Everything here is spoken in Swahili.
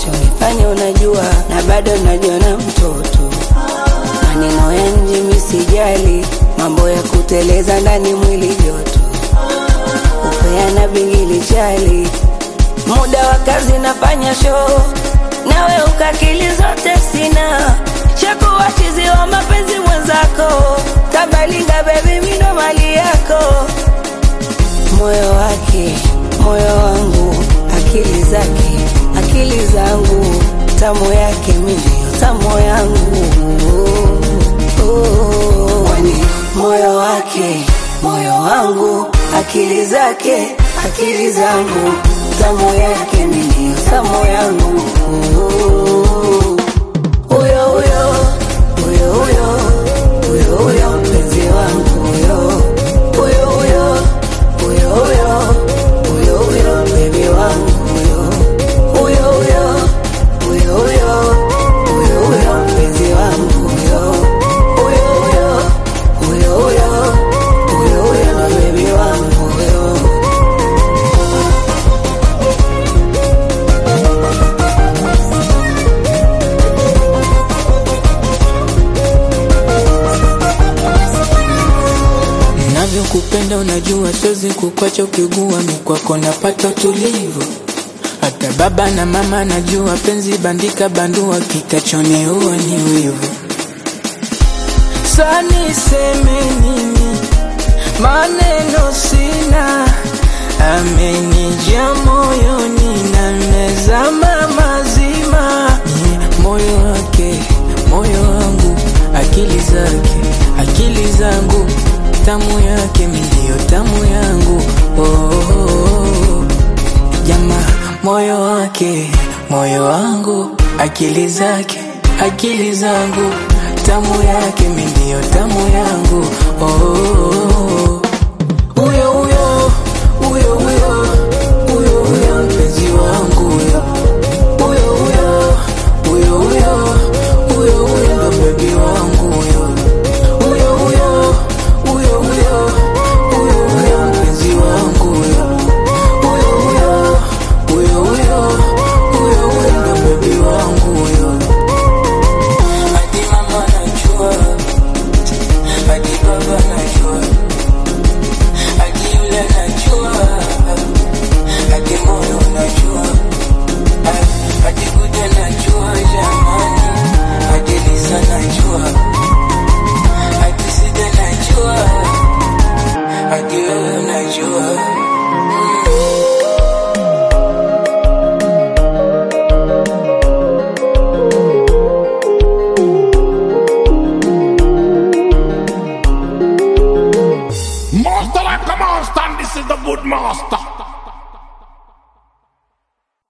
unachonifanya unajua, na bado najiona mtoto. Maneno ya nje misijali, mambo ya kuteleza ndani mwili joto, kupeana bingili chali, muda wa kazi nafanya show, nawe ukakili zote sina, shakuwa chizi wa mapenzi mwenzako, kabalinga bebi, mindo mali yako moyo wake, moyo wangu, akili zake, akili zangu, tamu yake milio, tamu yangu Oh, kwani moyo wake, moyo wangu, akili zake, akili zangu, tamu yake milio, tamu yangu huyo huyo huyo huyo huyo huyo mpenzi wangu huyo huyo huyo huyo huyo huyo huyo bebi wangu huyo huyo huyo huyo huyo huyo huyo mpenzi wangu huyo huyo huyo huyo huyo huyo huyo bebi wangu huyo Navyokupenda unajua, siwezi kukwacha ukigua, mi kwako napata utulivu. Hata baba na mama najua, penzi bandika bandua, kitachoneua ni wivu. Sa niseme nini? Maneno sina, amenijia moyoni na mezama mazima. Ni moyo wake, moyo wangu, akili zake, akili zangu, tamu yake milio, tamu yangu. Oh, oh, oh. Jamaa, moyo wake, moyo wangu, akili zake, akili zangu, tamu yake milio, tamu yangu. Oh, oh, oh. Huyo huyo, huyo huyo, huyo huyo mpenzi wangu huyo. Huyo huyo, huyo huyo, huyo huyo ndo bebi wangu huyo. Huyo huyo, huyo huyo, huyo huyo mpenzi wangu huyo. Huyo huyo, huyo huyo, huyo huyo ndo bebi wangu huyo. Hadi mama najua, hadi baba najua, hadi yule najua, hadi moyo najua, hadi kuja najua jamani, hadi Lisa najua, hadi Sida najua, hadi wewe najua. Master like a monster, and this is the good master.